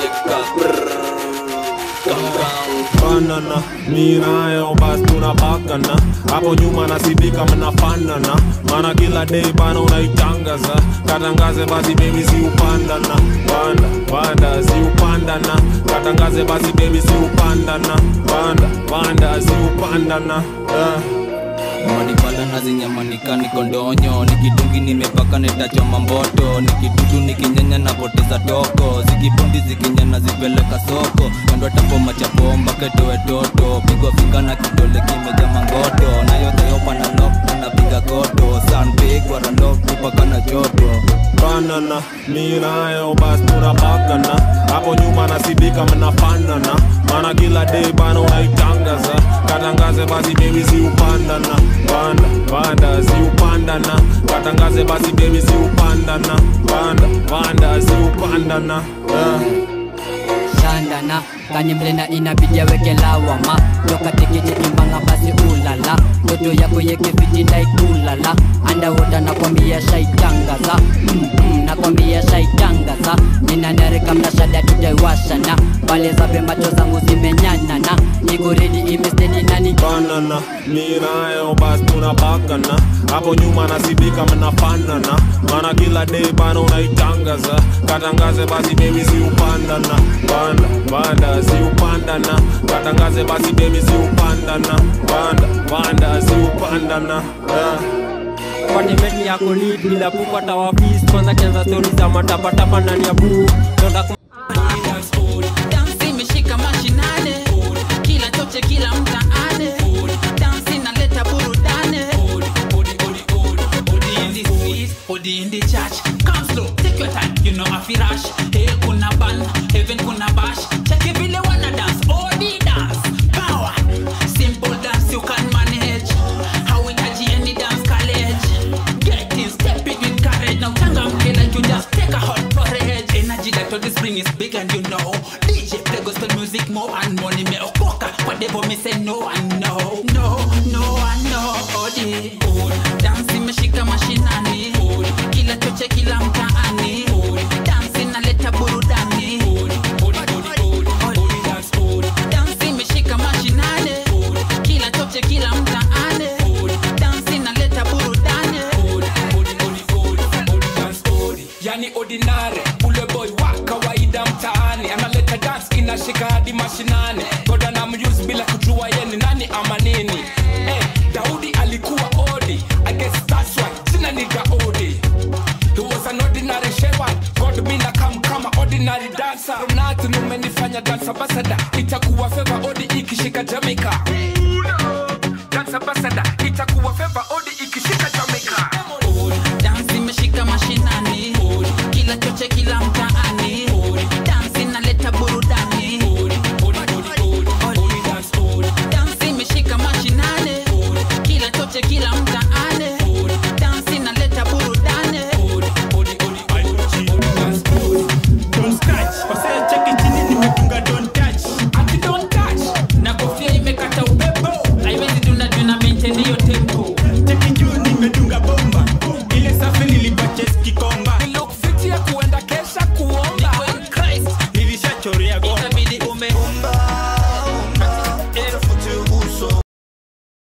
weka banana mirayo bas tunabakana hapo nyuma nasibika mnafanana mana kila day bana unaitangaza katangaze basi bebi si upandana panda panda si upandana katangaze basi bebi si upandana panda panda si upandana yeah. madibala nazinyamanika niko ndonyo nikidungi nimepaka netachoma mboto nikidudu nikinyanya napoteza toko zikibundi zikinyana zipeleka soko kando tapoma chapomba ketowe toto pigwa finga na kidole kimeja mangoto nayoteyopa na lok napiga koto sanpigwa randok tupaka na joto banana mirayo bas tunabakana hapo nyuma nasibika mnafanana mana kila day bana unaitangaza katangaze basi bebi si upandana panda panda si upandana katangaze basi bebi si upandana panda panda si upandana yeah. shandana kanye mlena inabidi aweke lawama tokatekete imbanga basi ulala ndoto yako yekefiti ndaikulala andawota nakwambia shaitangaza mm -mm, nakwambia shaitangaza ninanarika mnashada tutaiwashana pale zape macho zangu zimenyanana niko redi imestedi nani banana mirayo bas tunabakana hapo nyuma nasibika mnafanana mana kila day bana unaitangaza katangaze basi bebi si upandana panda panda si upandana katangaze basi bebi si upandana panda panda si upandana yeah. kwani meti yako lead bila kupata wafis kwanza kianza stori za matapatapa ndani ya buu Tonda kum- dansi imeshika mashinane kila choche kila mtaane dansi inaleta burudane Odi in the street, odi in the church. Come slow, take your time, you know afi rush. Hell kuna ban, heaven kuna bash. Check it vile wanna dance, odi dance. Power, simple dance you can manage. Hauhitaji any dance college. Get in, step it with courage. Now changamke like you just take a hot porridge. Energy that all this bring is big and you know. DJ play gospel music more and money me okoka. Whatever me say no and no, no, no and no. Odi, dance imeshika mashinani. Kila choche kila mtaani. Dance inaleta burudani. Dance imeshika mashinani. Kila choche kila mtaani. Dance inaleta burudani. yani ordinary ule boy wa kawaida mtaani analeta dance inashika hadi mashinani goda na muse bila kujua ye ni nani ama nini eh, daudi alikuwa odi I guess that's why jina ni gaudi He was an ordinary shepherd God mina kam kama ordinary dancer Ronaldo umenifanya dance ambassador itakuwa favor odi ikishika Jamaica